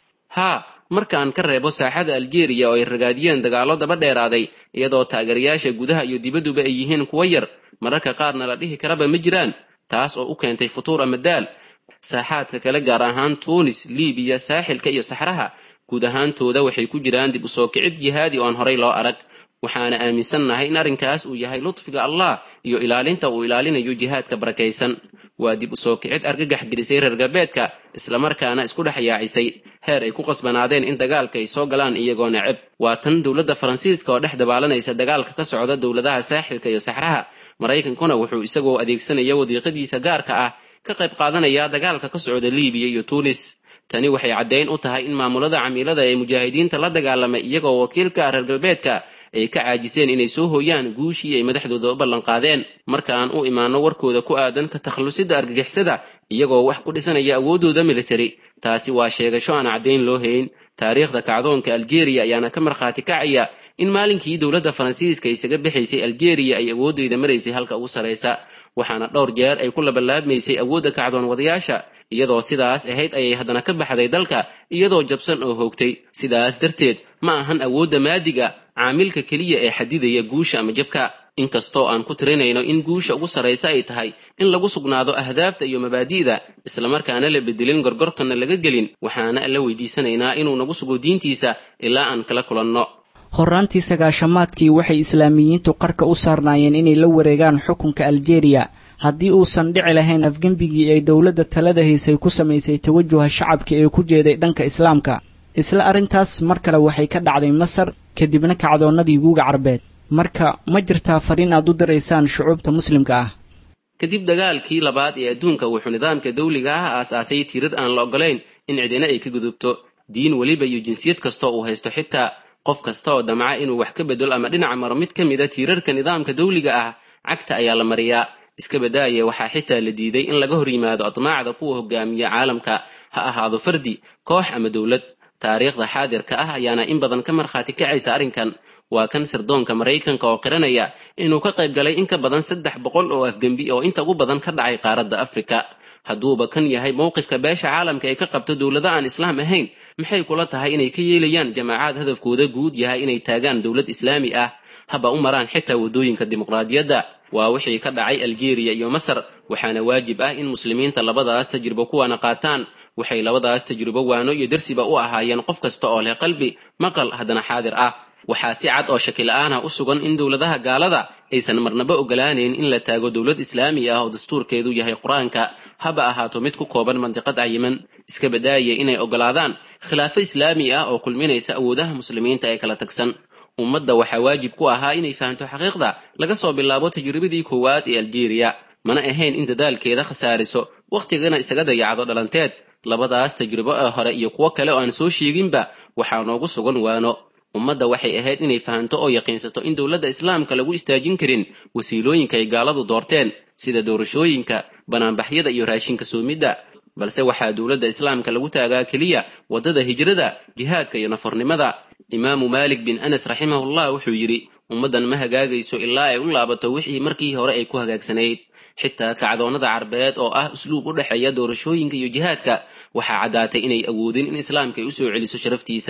Speaker 8: haa marka aan ka reebo saaxada aljeeriya oo ay ragaadiyeen dagaallo daba dheeraaday iyadoo taageerayaasha gudaha iyo dibadduba ay yihiin kuwo yar mararka qaarna la dhihi karaba ma jiraan taas oo u keentay futuur ama daal saaxaadka kale gaar ahaan tuunis libiya saaxilka iyo saxraha guud ahaantooda waxay ku jiraan dib u soo kicid jihaadi oo aan horay loo arag waxaana aaminsannahay in arrinkaas uu yahay lutfiga allah iyo ilaalinta uu ilaalinayo jihaadka barakaysan waa dib u soo kicid argagax gelisay reer galbeedka islamarkaana isku dhex yaacisay heer ay ku qasbanaadeen in dagaalka ay soo galaan iyagoo neceb waa tan dowladda faransiiska oo dhex dabaalanaysa dagaalka ka socda dowladaha saaxilka iyo saxraha maraykankuna wuxuu isagoo adeegsanaya wadiiqadiisa gaarka ah ka qayb qaadanaya dagaalka ka socda libiya iyo tuunis tani waxay caddayn u tahay in maamulada camiilada ee mujaahidiinta la dagaalamay iyagoo wakiilka reer galbeedka ay ka caajiseen inay soo hooyaan guushii ay madaxdooda u ballanqaadeen marka aan u imaano warkooda ku aadan ka takhallusidda argagixisada iyagoo wax ku dhisanaya awooddooda military taasi waa sheegasho aan caddayn loo hayn taariikhda kacdoonka aljeeriya ayaana ka markhaati kacaya in maalinkii dowladda faransiiska isaga bixaysay aljeeriya ay awooddeeda maraysay halka ugu saraysa waxaana dhowr jeer ay ku labalaabmaysay awoodda kacdoon wadayaasha iyadoo sidaas ahayd ayay haddana ka baxday dalka iyadoo jabsan oo hoogtay sidaas darteed ma ahan awoodda maadiga caamilka keliya ee xadidaya guusha ama jabka inkastoo aan ku tirinayno in guusha ugu sarraysa ay tahay in lagu sugnaado ahdaafta iyo mabaadi'da islamarkaana la bedelin gorgortonna laga gelin waxaana la weydiisanaynaa inuu nagu sugo diintiisa ilaa aan kala kulanno
Speaker 7: horraantii sagaashamaadkii waxay islaamiyiintu qarka u saarnaayeen inay la wareegaan xukunka aljeeriya haddii uusan dhici lahayn afgembigii ay dowladda talada haysay ku samaysay tawajuha shacabka ee ku jeeday dhanka islaamka isla arrintaas mar kale waxay ka dhacday masar kadibna kacdoonnadii guuga carbeed marka ma jirtaa fariin aad u diraysaan shucuubta muslimka ah
Speaker 8: kadib dagaalkii labaad ee adduunka wuxuu nidaamka dawliga ah aasaasay tirar aan la ogolayn in cidina ay ka gudubto diin weliba iyo jinsiyad kastoo uu haysto xitaa qof kasta oo damca inuu wax ka bedelo ama dhinaca maro mid ka mida tiirarka nidaamka dawliga ah cagta ayaa la mariyaa iska badaaya waxaa xitaa la diiday in laga hor yimaado admaacda kuwa hogaamiya caalamka ha ahaado fardi koox ama dowlad taariikhda xaadirka ah ayaana in badan ka markhaati kacaysa arrinkan waa kan sirdoonka maraykanka oo qiranaya inuu ka qayb galay in ka badan saddex boqol oo afgembi oo inta ugu badan ka dhacay qaaradda afrika hadduuba kan yahay mowqifka beesha caalamka ay ka qabto dowlado aan islaam ahayn maxay kula tahay inay ka yeelayaan jamaacaad hadafkooda guud yahay inay taagaan dowlad islaami ah haba u maraan xitaa waddooyinka dimuqraadiyadda waa wixii ka dhacay aljeeriya iyo masar waxaana waajib ah in muslimiinta labadaas tajribo kuwana qaataan waxay labadaas tajribo waano iyo darsiba u ahaayeen qof kasta oo leh qalbi maqal haddana xaadir ah waxaa si cad oo shaki la-aanah u sugan in dowladaha gaalada aysan marnaba ogolaanayn in la taago dowlad islaami ah oo dastuurkeedu yahay qur-aanka haba ahaato mid ku kooban mandiqad cayiman iska badaaya inay ogolaadaan khilaafo islaami ah oo kulminaysa awoodaha muslimiinta ee kala tagsan ummadda waxaa waajib ku ahaa inay fahamto xaqiiqda laga soo bilaabo tajribadii koowaad ee aljeeriya mana ahayn in dadaalkeeda khasaariso wakhtigana isaga dayacdo dhalanteed labadaas tajribo ee hore iyo kuwo kale oo aan soo sheeginba waxaa noogu sugan waano ummadda waxay ahayd inay fahanto oo yaqiinsato in dowladda islaamka lagu istaajin karin wasiilooyinka ay gaaladu doorteen sida doorashooyinka banaanbaxyada iyo raashinka soomidda balse waxaa dowladda islaamka lagu taagaa keliya waddada hijrada jihaadka iyo nafornimada imaamu maalik bin anas raximahullah wuxuu yidhi ummaddan ma hagaagayso ilaa ay u laabato wixii markii hore ay ku hagaagsanayd xitaa kacdoonnada carbeed oo ah usluub u dhexeeya doorashooyinka iyo jihaadka waxaa caddaatay inay awoodin in islaamka ay u soo celiso sharaftiisa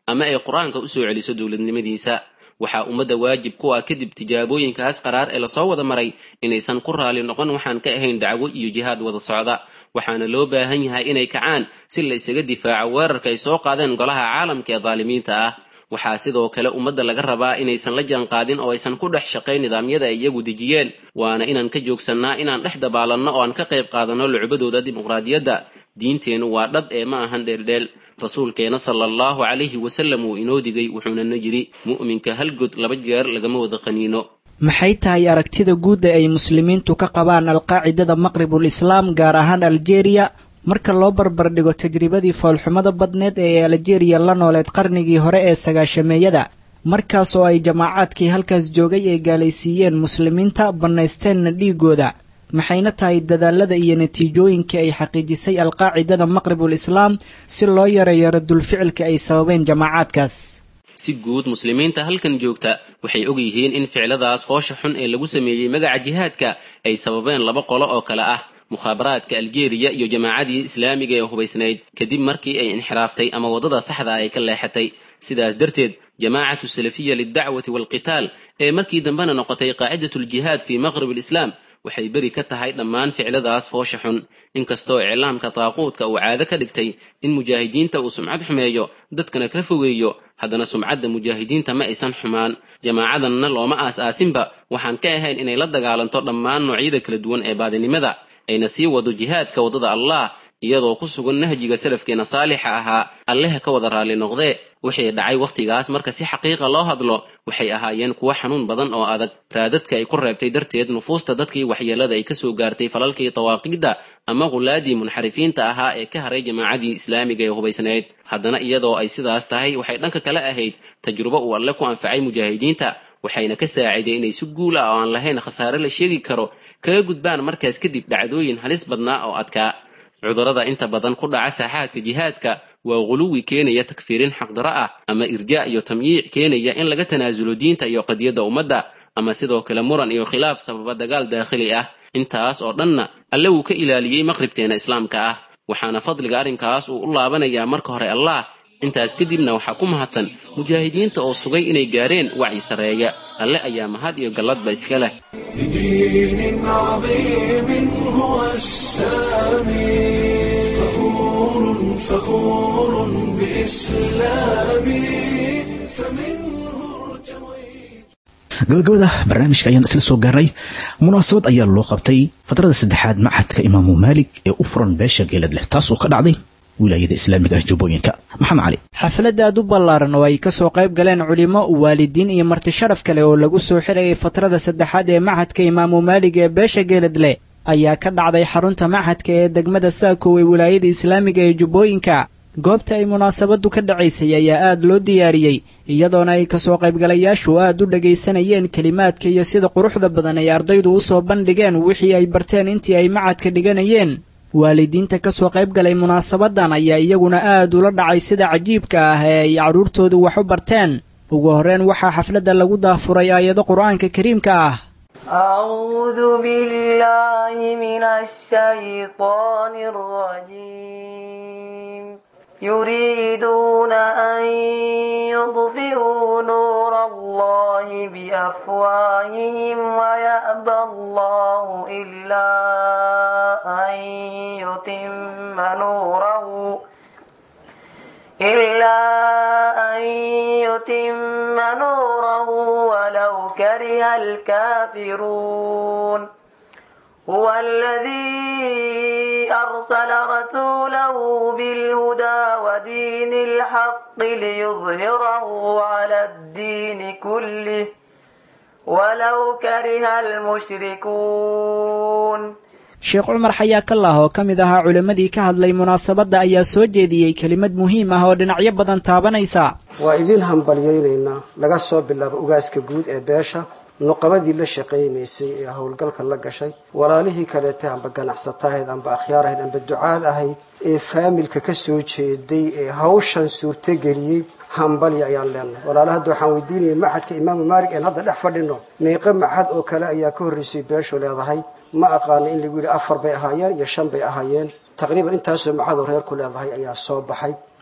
Speaker 8: ama ay qur-aanka u soo celiso dowladnimadiisa waxaa ummadda waajib ku ah kadib tijaabooyinkaas qaraar ee lasoo wada maray inaysan ku raali noqon waxaan ka ahayn dacwo iyo jihaad wada socda waxaana loo baahan yahay inay kacaan si la isaga difaaco weerarka ay soo qaadeen golaha caalamka ee daalimiinta ah waxaa sidoo kale ummadda laga rabaa inaysan la jaanqaadin oo aysan ku dhex shaqayn nidaamyada ay iyagu dejiyeen waana inaan ka joogsannaa inaan dhex dabaalanno oo aan ka qayb qaadanno lucbadooda dimuqraadiyadda diinteennu waa dhab ee ma ahan dheeldheel rasuulkeena sala allahu calayhi wasalam uu inoo digay wuxuunana yidhi mu'minka hal god laba jeer lagama wada qaniino
Speaker 7: maxay tahay aragtida guudda ay muslimiintu ka qabaan alqaacidada maqribul islaam gaar ahaan aljeeriya marka loo barbardhigo tajribadii foolxumada badneed ee aljeeriya la nooleed qarnigii hore ee sagaashameeyada markaas oo ay jamaacaadkii halkaas joogay ay gaalaysiiyeen muslimiinta bannaysteenna dhiigooda maxayna tahay dadaalada iyo natiijooyinkii ay xaqiijisay alqaacidada maqribul islaam si loo yareeyo radulficilka ay sababeen jamaacaadkaas
Speaker 8: si guud muslimiinta halkan joogta waxay og yihiin in ficladaas foosha xun ee lagu sameeyey magaca jihaadka ay sababeen laba qolo oo kale ah mukhaabaraadka aljeeriya iyo jamaacadii islaamiga ee hubaysnayd kadib markii ay inxiraaftay ama waddada saxda ay ka leexatay sidaas darteed jamaacatu salafiya lildacwati waalqitaal ee markii dambena noqotay qaacidatuljihaad fii maqrib alislaam waxay beri ka tahay dhammaan ficladaas foosha xun inkastoo iclaamka taaquudka uu caado ka dhigtay in mujaahidiinta uu sumcad xumeeyo dadkana ka fogeeyo haddana sumcadda mujaahidiinta ma aysan xumaan jamaacadanna looma aas-aasinba waxaan ka ahayn inay la dagaalanto dhammaan noocyada kala duwan ee baadinimada ayna sii wado jihaadka waddada allah iyadoo ku sugan nahjiga salafkeena saalixa ahaa alleha ka wada raalli noqdee wixii dhacay wakhtigaas marka si xaqiiqa loo hadlo waxay ahaayeen kuwo xanuun badan oo adag raadadka ay ku reebtay darteed nufuusta dadkii waxyeelada ay kasoo gaartay falalkii dawaaqiidda ama qulaadii munxarifiinta ahaa ee ka haray jamaacadii islaamiga ee hubaysnayd haddana iyadoo ay sidaas tahay waxay dhanka kale ahayd tajrubo uu alle ku anfacay mujaahidiinta waxayna ka saaciday inay si guul ah oo aan lahayn khasaare la sheegi karo kaga gudbaan markaas kadib dhacdooyin halis badnaa oo adkaa cudurrada inta badan ku dhaca saaxaadka jihaadka waa guluwi keenaya takfiirin xaqdaro ah ama irjaa iyo tamyiic keenaya in laga tanaasulo diinta iyo qadiyadda ummadda ama sidoo kale muran iyo khilaaf sababa dagaal daakhili ah intaas oo dhanna alle wuu ka ilaaliyey maqribteena islaamka ah waxaana fadliga arrinkaas uu u laabanayaa marka hore allah intaas kadibna waxaa ku mahadsan mujaahidiinta oo sugay inay gaareen wacyi sarreeya alle ayaa mahad iyo galladba iska leh
Speaker 1: بدين عظيم هو السامي فخور فخور بإسلامي فمنه ارتويت
Speaker 2: gabagabada barnaamijka ayaan isla soo gaarnay munaasabad ayaa loo qabtay fadrada saddexaad machadka imaamu maalik ee u furan beesha geelad leh taas oo ka dhacday wilaayada islaamiga ah jubbooyinka maxamed cali
Speaker 7: xaflad aad u ballaaran oo ay ka soo qayb galeen culimo waalidiin iyo marti sharaf kale oo lagu soo xirayay fatrada saddexaad ee machadka imaamu maalig ee beesha geeladle ayaa ka dhacday xarunta machadka ee degmada saakow ee wilaayada islaamiga ee jubbooyinka goobta ay munaasabaddu ka dhacaysay ayaa aad loo diyaariyey iyadoona ay kasoo qaybgalayaashu aad u dhagaysanayeen kelimaadka iyo sida quruxda badan ay ardaydu u soo bandhigeen wixii ay barteen intii ay machadka dhiganayeen waalidiinta ka soo qayb galay munaasabadan ayaa iyaguna aad ula dhacay sida cajiibka ah ee ay carruurtoodu wax u barteen ugu horreyn waxaa xafladda lagu daafuray aayado qur-aanka kariimka ah
Speaker 10: أعوذ بالله من الشيطان الرجيم يريدون أن يطفئوا نور الله بأفواههم ويأبى الله إلا أن يتم نوره إلا أن يتم نوره ولو كره الكافرون هو الذي أرسل رسوله بالهدى ودين الحق ليظهره على الدين كله ولو كره المشركون
Speaker 7: sheekh cumar xayaa kallah oo ka mid ahaa culimmadii ka hadlay munaasabadda ayaa soo jeediyey kelimad muhiim ah oo dhinacyo badan taabanaysa
Speaker 11: waa idiin hambalyaynaynaa laga soo bilaabo ugaaska guud ee beesha nuqabadii la shaqaynaysay ee howlgalka la gashay walaalihii kaleeta amba ganacsatahayd amba akhyaar ahayd amba ducaad ahayd ee faamilka ka soo jeeday ee hawshan suurtogeliyey hambalya ayaan leenahay walaala hadda waxaan weydiinayay maxadka imaamu maalik een hadda dhex fadhino meeqo maxad oo kale ayaa ka horreysay beeshu leedahay ma aqaano in lagu yidhi afar bay ahaayeen iyo shan bay ahaayeen taqriiban intaasoo maxadoo reerku leedahay ayaa soo baxay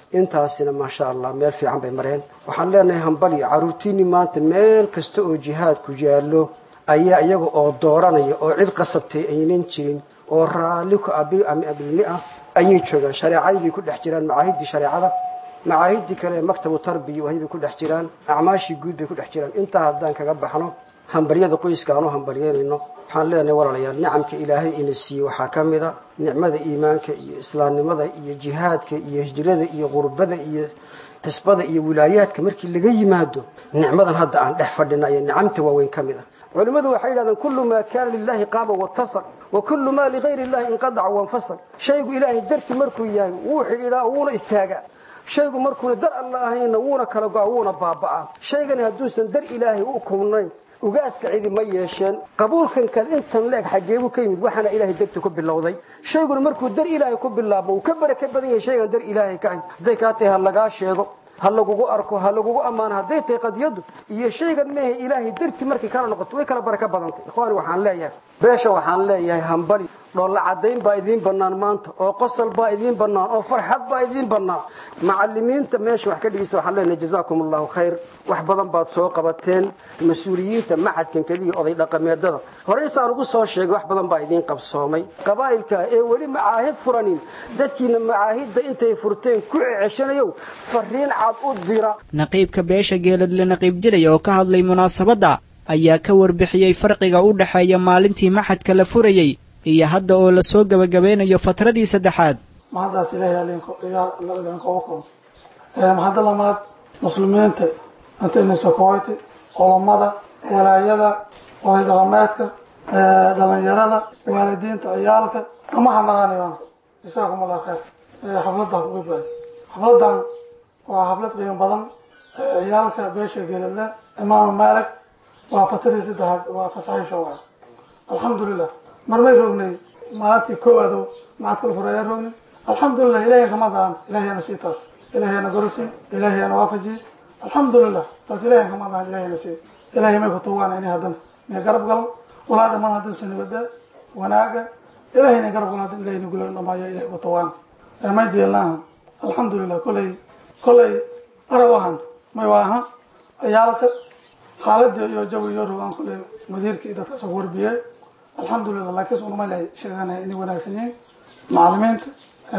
Speaker 11: intaasina maasha allah meel fiican bay mareen waxaan leenahay hambaliyo caruurtiinii maanta meel kasta oo jihaadku yaallo ayaa iyaga oo dooranaya oo cid qasabtay aynan jirin oo raalli ku abi ama abilni ah ayay joogaan shareecadii bay ku dhex jiraan macaahidii shareecada macaahidii kale ee maktabu tarbiya wahay bay ku dhex jiraan acmaashii guud bay ku dhex jiraan intaa haddaan kaga baxno hambalyada qoyska aan u hambalyeynayno waxaan leenahay walaalayaal nicamka ilaahay ina siiyey waxaa ka mid a nicmada iimaanka iyo islaamnimada iyo jihaadka iyo hijrada iyo qurbada iyo xisbada iyo wilaayaadka markii laga yimaado nicmadan hadda aan dhex fadhina ayaa nicamta waaweyn ka mid ah culimmadu waxay yidhahdeen kullu maa kaana lilahi qaama watasaq wa kullu maa ligayri illahi inqadaca wanfasal shaygu ilaahay darti markuu yahay wuu xidhiidhaa wuuna istaagaa shaygu markuuna dar alla ahayna wuuna kala go-a wuuna baaba'aa shaygani hadduusan dar ilaahay u kubnayn ugaaska cidi ma yeesheen qabuulkankaad intan leeg xaggeebuu ka yimid waxaana ilaahay darti ku bilowday shayguna markuu dar ilaahay ku bilaabmo uu ka baraka badan yahay shaygan dar ilaahay ka ahy hadday kaa tahay ha lagaa sheego ha lagugu arko ha lagugu ammaano hadday tahay qadiyadu iyo shaygan mehe ilaahay darti markay kala noqoto way kala baraka badantay ikhwaani waxaan leeyahay beesha waxaan leeyahay hambali dhoolla caddayn baa idiin bannaan maanta oo qosol baa idiin bannaan oo farxad baa idiin bannaan macallimiinta meesha wax ka dhigaysa waxaan leenahay jazaakum allahu khayr wax badan baad soo qabateen mas-uuliyiinta macadkan keliya oday dhaqameedada horey saan ugu soo sheegay wax badan baa idiin qabsoomay qabaa'ilka ee weli macaahid furanin dadkiina macaahidda intay furteen ku ceceshanayow fariin cad u dira
Speaker 7: naqiibka beesha geeladle naqiib jiray oo ka hadlay munaasabadda ayaa ka warbixiyey farqiga u dhexeeya maalintii maxadka la furayey iyo hadda oo lasoo gebagabeynayo fatradii saddexaad
Speaker 12: mahaddaas ilaahay idinkoga kun mahadda lamaad muslimiinta intayna sokoyti culammada walaayada oday dhaqameedka dhalinyarada waalidiinta ciyaalka ama hanaqaanayaan jazaakum allah khayr xafladda kuga baay xafladdan waa xaflad qiimo badan ciyaalka beesha geeladle imaamu maalik waa fatradii saddexaad waa fasaxiisha waay alxamdulilah marmay rognay maalintii koowaado macadkal fureeya rognay alxamdulilah ilahay kama daan ilahayana sii taas ilahayana gorisi ilahayana waafaji alxamdulilah taas ilahay kama daan ilahayana sii ilahay may kutugaan ini haddana may garab galan walaa dhamaan haddan sanibada wanaaga ilahayna garab galan haddan ilahayna gula dhamaayo ilahay kutugaan may jeelnaaha alxamdulilah kolay kolay arag ahan may waaha ciyaalka xaaladii iyo jawi iyo rogaan kolay mudiirkii dadka soo warbiyey alxamdulilah laakiin sunuma lay sheeganaya inay wanaagsan yihiin macalimiinta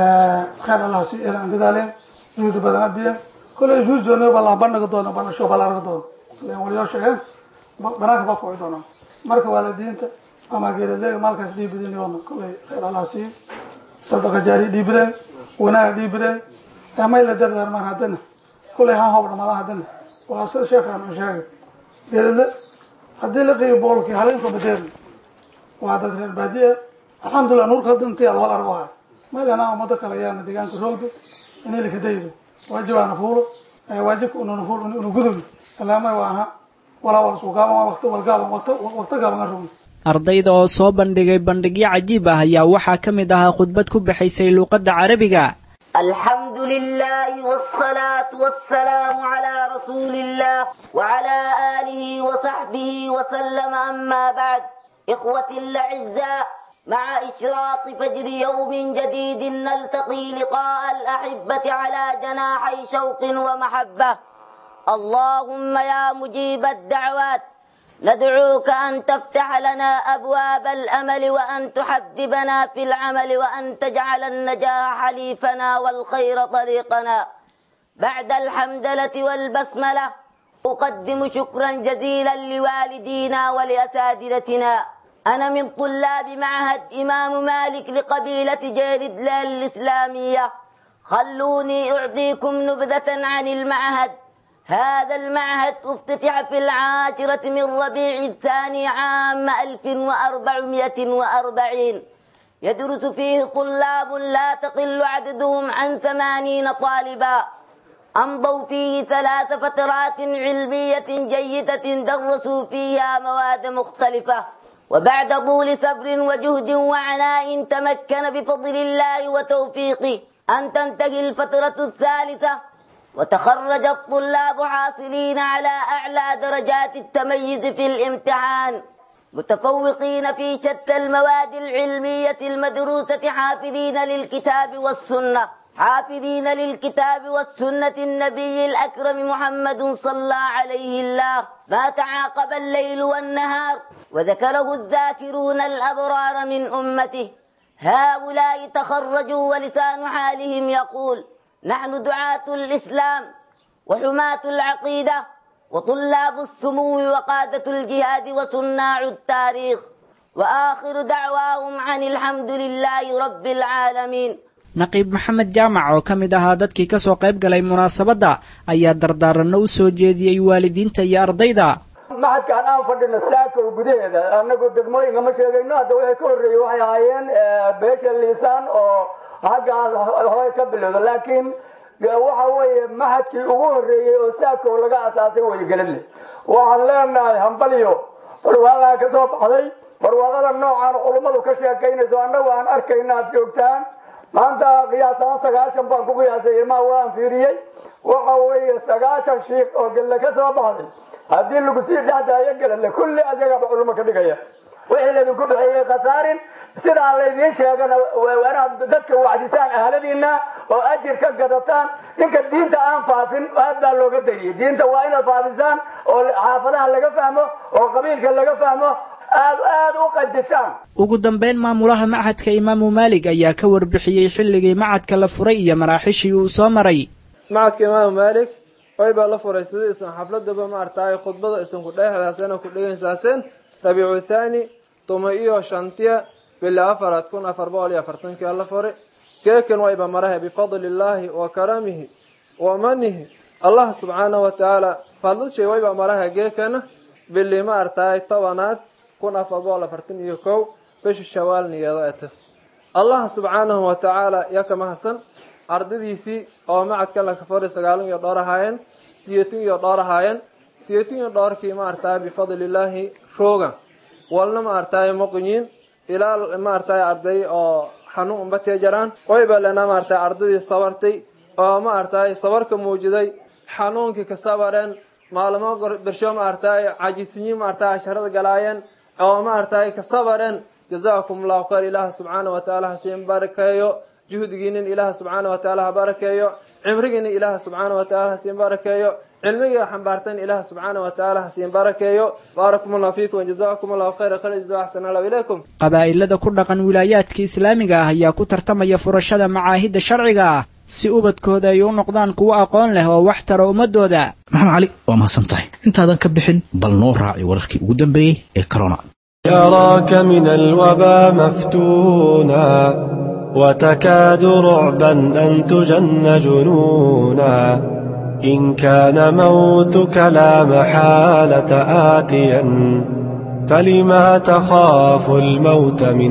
Speaker 12: khayr allah si eedan aan dadaaleen juhdi badan abiyeen kolay juhud joogna baa la bandhigi doona bandhasho baa la argi doona ilan waliyoo sheegeen banaanka baa kuci doonaa marka waalidiinta ama geedadeega maalkaas dhiibideen yoona kolay khayr allah sii sadaqa jaari dhiibideen wanaaga dhiibideen may la dardaarmaan haddana kolay han hoob dhamaadaan haddana waa sida sheekaan u sheegay geedade haddii la qiibo boolkii haleenka badeer waa dad reer baadiya alxamdulilah nuurka hadda intii alwal argo ahay maylana ummado kale ayaana deegaanka roogda inay lakadaydo waajibaana fuulo waajibka ununa fuul unu gudubno ilaamay waa aha walaa wal suugaaban waqti walgaaban waqti gaaban aan rogno
Speaker 7: ardayda oo soo bandhigay bandhigyo cajiib ah ayaa waxaa ka mid ahaa khudbad ku bixaysay luuqadda carabiga
Speaker 10: الحمد لله والصلاة والسلام على رسول الله وعلى آله وصحبه وسلم أما بعد إخوتي الأعزاء مع إشراق فجر يوم جديد نلتقي لقاء الأحبة على جناحي شوق ومحبة اللهم يا مجيب الدعوات ندعوك أن تفتح لنا أبواب الأمل وأن تحببنا في العمل وأن تجعل النجاح حليفنا والخير طريقنا بعد الحمدلة والبسملة أقدم شكرا جزيلا لوالدينا ولأساتذتنا أنا من طلاب معهد إمام مالك لقبيلة جيرد الإسلامية خلوني أعطيكم نبذة عن المعهد هذا المعهد افتتح في العاشرة من ربيع الثاني عام 1440 يدرس فيه طلاب لا تقل عددهم عن ثمانين طالبا أمضوا فيه ثلاث فترات علمية جيدة درسوا فيها مواد مختلفة وبعد طول صبر وجهد وعناء تمكن بفضل الله وتوفيقه أن تنتهي الفترة الثالثة وتخرج الطلاب حاصلين على أعلى درجات التميز في الامتحان متفوقين في شتى المواد العلمية المدروسة حافظين للكتاب والسنة حافظين للكتاب والسنة النبي الأكرم محمد صلى عليه الله ما تعاقب الليل والنهار وذكره الذاكرون الأبرار من أمته هؤلاء تخرجوا ولسان حالهم يقول نحن دعاة الإسلام وحماة العقيدة وطلاب السمو وقادة الجهاد وصناع التاريخ وآخر دعواهم عن الحمد لله رب العالمين
Speaker 7: naqiib maxamed jaamac oo ka mid ahaa dadkii ka soo qayb galay munaasabadda ayaa dardaaranno u soo jeediyey waalidiinta iyo ardayda
Speaker 13: maxadkaan aan fadhino saakow gudaheeda anagu degmooyinka ma sheegayno hadda wixii ka horreeyey waxay ahaayeen beesha liisaan oo xaggaas hooy ka bilowda laakiin waxa weeye maxadkii ugu horreeyey oo saakow laga asaasay waygelinle waxaan leenahay hambalyo barwaaqaa ka soo baxday barwaaqada noocaan culummadu ka sheekaynayso annagu aan arkayna aad joogtaan maanta qiyaasaan sagaashan baan ku qiyaasay ilmaha waan fiiriyey waxa weeye sagaashan shiikh oo gelle ka soo baxday haddii lagu sii dhexdaayo gelale kulli asagaba culummo ka dhigaya wixii laydinku dhexeeyey khasaarin sidaa laydiin sheegana inaad dadka wacdisaan ahladiina oo ajir ka gadataan ninka diinta aan faafin aad baa looga dariyey diinta waa inaad faafisaan oo xaafadaha laga fahmo oo qabiilka laga fahmo aad aad u qadishaan
Speaker 7: ugu dambayn maamulaha machadka imaamu maalig ayaa ka warbixiyey xilligii machadka la furay iyo maraaxishii uu soo maray
Speaker 14: machadka imaamu maalig way baa la furay sidii isan xafladaba maartaay khudbada isan ku dheexdaaseen oo ku dhegaysaaseen rabiicu thaani tuma iyo shantiya bili afaraad kun afar boqol iyo afartankii la furay keekan wayba marahe bifadli illaahi wa karamihi wa manihi allah subxaanahu wa tacaala fadlashay wayba marahe geekana bili ma artaay tobanaad kun afar boqol afartan iyo kow bisha shawaal niyeedo eta allah subxaanahu wa tacaala yaa ka mahadsan ardadiisii oo macadka la kafaray sagaalan iyo dhowr ahaayeen siyeetin iyo dhowr ahaayeen siyeetin iyo dhowrkii ma artaay bifadli illaahi roogan walna ma artaay moqinyiin ilaa ma artaay arday oo xanuun umbatee jaraan wayba lena ma artaay ardadii sabartay oo ma artaay sabarka muujiday xanuunkii ka sabareen maalmo bersho ma artaay cajisinyiin ma artaay casharada galaayeen oo ma artaay ka sabareen jazaakum allahu khayr ilaah subxaana wa tacaala hasiin barakeeyo juhdigiinin ilaah subxaana wa tacaala ha barakeeyo cimrigiinin ilaah subxaana wa tacaala hasiin barakeeyo cilmiga xambaartan ilaah subxaana wa tacaala hasiin barakeeyo baarakum allahu fiikum wajazaakum allahu khayra khayr jazaa axsan allahu ilaykum
Speaker 7: qabaa'ilada ku dhaqan wilaayaadka islaamiga ah ayaa ku tartamaya furashada macaahidda sharciga ah si ubadkooda ay u noqdaan kuwo aqoon leh oo wax tara ummadooda
Speaker 2: maxamed cali waa mahadsan tahay intaadan ka bixin bal noo raaci wararkii ugu dambeeyey ee corona
Speaker 1: يراك من الوبا مفتونا وتكاد رعبا أن تجن جنونا إن كان موتك لا محالة آتيا فلما تخاف الموت من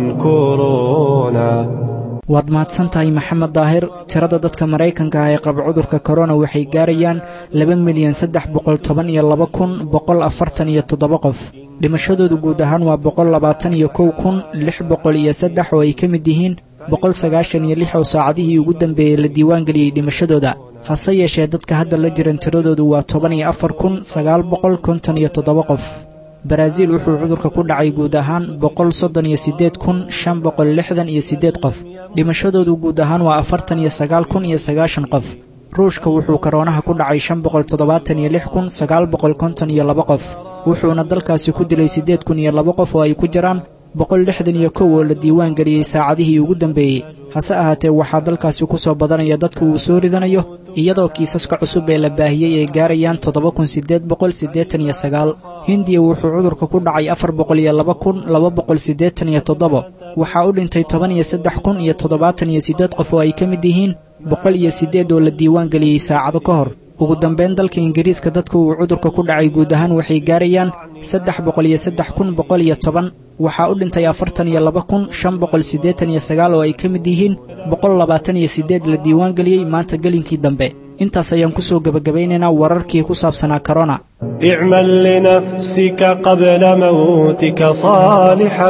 Speaker 1: كورونا
Speaker 7: waad mahadsan tahay maxamed daahir tirada dadka maraykanka ah ee qaba cudurka korona waxay gaarayaan laba milyan saddex boqol toban iyo laba kun boqol afartan iyo toddoba qof dhimashadoodu guud ahaan waa boqol labaatan iyo kow kun lix boqol iyo saddex oo ay ka mid yihiin boqol sagaashan iyo lix oo saacadihii ugu dambeeyey la diiwaangeliyey dhimashadooda hase yeeshee dadka hadda la jiran tiradoodu waa toban iyo afar kun sagaal boqol konton iyo toddoba qof baraaziil wuxuu cudurka ku dhacay guud ahaan boqol soddon iyo siddeed kun shan boqol lixdan iyo siddeed qof dhimashadoodu guud ahaan waa afartan iyo sagaal kun iyo sagaashan qof ruushka wuxuu koroonaha ku dhacay shan boqol toddobaatan iyo lix kun sagaal boqol konton iyo laba qof wuxuuna dalkaasi ku dilay siddeed kun iyo laba qof oo ay ku jiraan boqol lixdan iyo kow oo la diiwaan geliyey saacadihii ugu dambeeyey hase ahaatee waxaa dalkaasi ku soo badanaya dadka uu soo ridanayo iyadoo kiisaska cusub ee la baahiyey ay gaarayaan toddoba kun siddeed boqol siddeetan iyo sagaal hindiya wuxuu cudurka ku dhacay afar boqol iyo laba kun laba boqol siddeetan iyo toddoba waxaa u dhintay toban iyo saddex kun iyo toddobaatan iyo siddeed qof oo ay ka mid yihiin boqol iyo siddeed oo la diiwaan geliyey saacado ka hor ugu dambayn dalka ingiriiska dadka uu cudurka ku dhacay guud ahaan waxay gaarayaan saddex boqol iyo saddex kun boqol iyo toban waxaa u dhintay afartan iyo laba kun shan boqol siddeetan iyo sagaal oo ay ka mid yihiin boqol labaatan iyo siddeed la diiwaan geliyey maanta gelinkii dambe intaas ayaan ku soo gebagabaynaynaa wararkii ku saabsanaa korona
Speaker 1: اعمل لنفسك قبل موتك صالحا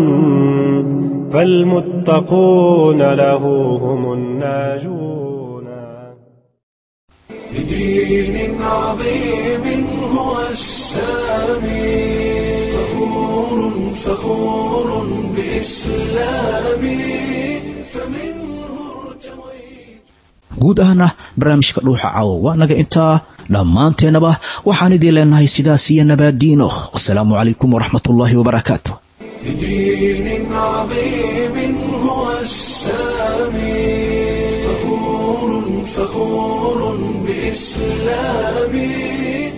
Speaker 1: فالمتقون له هم الناجون بدين عظيم هو السامي فخور فخور بإسلامي فمنه
Speaker 2: guud ahna barnaamijka dhuuxa caawo waa naga intaa dhammaanteennaba waxaan idiin leenahay sidaas iyo nabaadiino wasalaamu calaykum waraxmatullaahi wabarakaatu
Speaker 1: بدين عظيم هو السامي فخور فخور بإسلامي